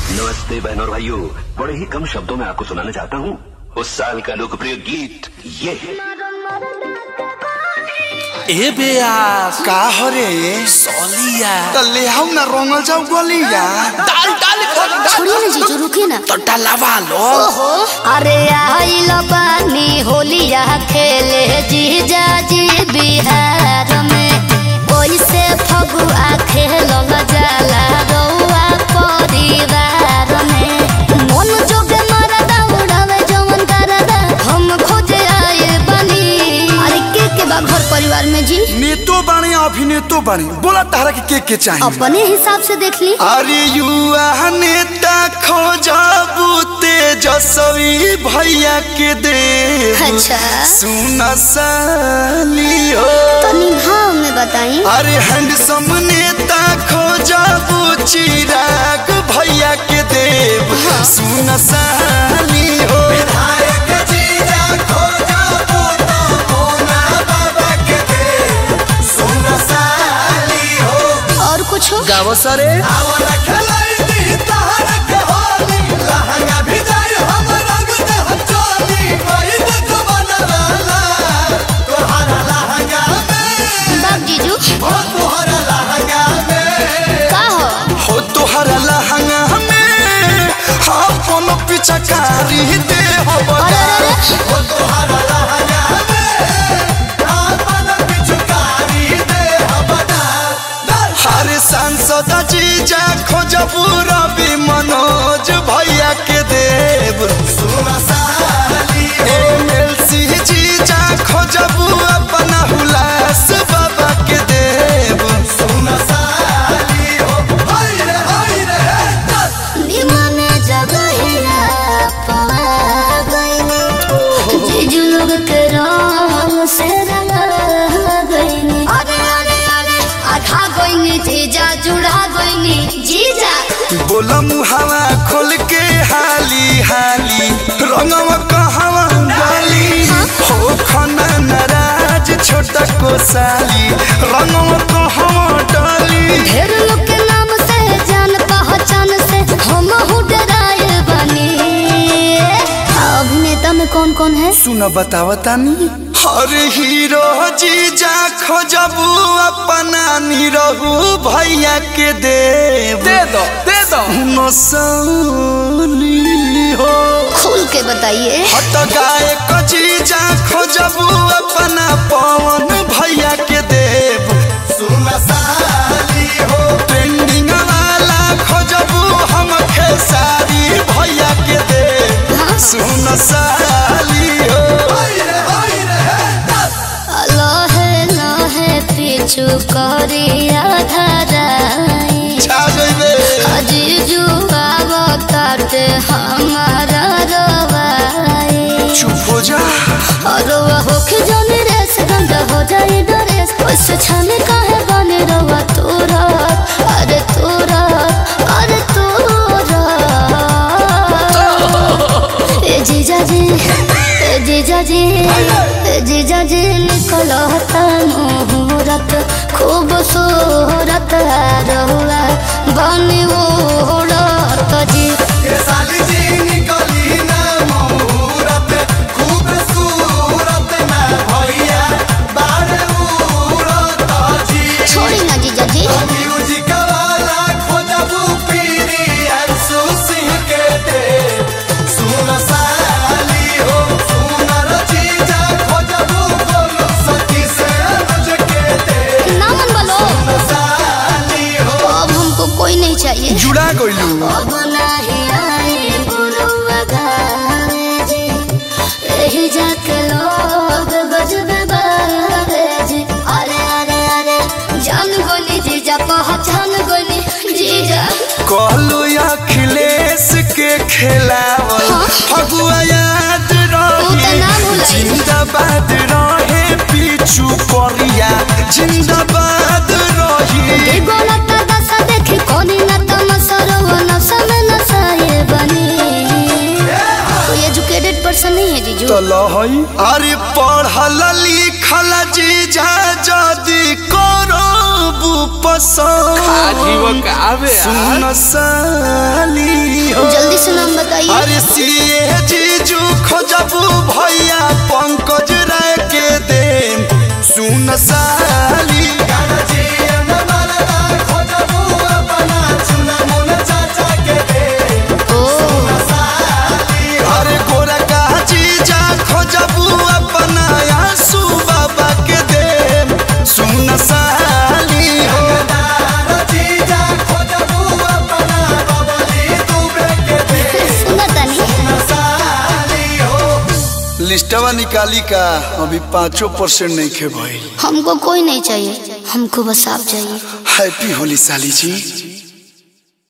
नमस्ते बहनों और भाइयों बड़े ही कम शब्दों में आपको सुनाना चाहता हूँ उस साल का लोकप्रिय गीत ये है ए बेयास का हरे सलिया त ले हौ न रंगल जाऊ गलिया डाल डाल कर छोड़िए ना जीजू रुकिए ना तो डलवा लो ओहो अरे आइल बानी होलिया खेले जीजा जी बिहार में कैसे फगुआ खेलल जाला रउआ परिवार में मन जोगे मरदा उड़ावे जवन करदा हम खोजे आए बनी अरे के के बा घर परिवार में जी नेतो बाणी अभिनेतो बाणी बोला तारा के के के चाहिए अपने हिसाब से देख ली अरे युवा नेता खोजबू तेजस्वी भैया के दे अच्छा सुन साली हो तनी भाव में बताई अरे हैंडसम नेता खोजबू चिराग भैया के देव सुन साली हो विधायक जीजा खोजबू तो मोना बाबा के देव सुन साली हो और कुछ हो गावो सरे आवला खलाई दी तहर के होली लहंगा भिजाई हम रंग दे हम चोली कोई तो बनवाला तोहरा लहंगा में बाप जीजू हो तोहरा लहंगा में का हो हो तोहरा लहंगा में अपन पिचकारी दे हो अरे अरे अरे हो तोहरा लहंगा में अपन पिचकारी दे हो बता हर सांसद जीजा खोजबू रवि मनोज भैया के देव एमएलसी जीजा खोजबू अपना हुलास बाबा के देव निमन जगहिया पा गइनी जीजू लोग के रंग से रंगा गइनी अरे अरे अरे आधा गइनी जीजा जुड़ा गइनी जीजा बोला मुहावा खोल के हाली हाली रंगवा कहवा डाली हो खना नाराज छोटा को साली रंगवा कहवा डाली ढेर लोग के नाम से जान पहचान से हम हूँ डराए बनी अभिनेता में कौन कौन है सुन बतावा तानी हर हीरो जीजा खोजबू अपना निरहू भैया के देव दे दो दे दो नसली हो खुल के बताइए हट गाय जीजा खोजबू अपना पवन भैया के देव ट्रेंडिंग वाला खोजबू हम खेसारी भैया के देव सुन साली हो लहे लहे पीछू करिया धराई छा जइबे अजीजू आवताटे हमारा रवाई चुप हो जा और होके जाने रेस गंदा हो जाए डरेस उससे छाने काहे बने रवा तोरा अरे तोरा अरे तोरा ए जीजा जी ए जीजा जी ए जीजा जी निकल हता मुहूर्त खूब सूरत रहुआ बनी ओढ़त जी साली जी निकली ना मुहूर्त खूब सूरत ना भैया बारे उड़त जी छोड़ी ना जीजा जी म्यूजिक वाला खोजबू पीरी अंशु सिंह के दे सुन साली हो सुन रजीजा खोजबू बोलो सखी से अनुज के दे ना मन बोलो साली हो अब हमको कोई नहीं चाहिए जुड़ा गइलू अब नहीं आए गुरुआ गावे जी यही जाके लोग गजब बावे जी अरे अरे अरे जान गोली जीजा पहचान गोली जीजा कहलू अखिलेश के खिलावल फगुआ याद ऊ त ना रही भुलाई। जिंदाबाद रहे पीछू करिया जिंदाबाद रही गोला का दशा देखी कोनी न तमसरो नशा में नशाए बनी कोई एजुकेटेड पर्सन नहीं है जीजू लहई अरे पढ़ल लिखल जीजा जदी करबू पसंद आजीवन का आवे यार सुन साली खोजबू भैया पंकज राय के दे सुन साली ओ अरे गोरा का जीजा खोजबू अपना आंसू बाबा के दे सुन साली हो सुनो तनी लिस्टवा निकाली का अभी पाँचों परसेंट नहीं खे भइल हमको कोई नहीं चाहिए हमको बस आप चाहिए हैप्पी होली साली जी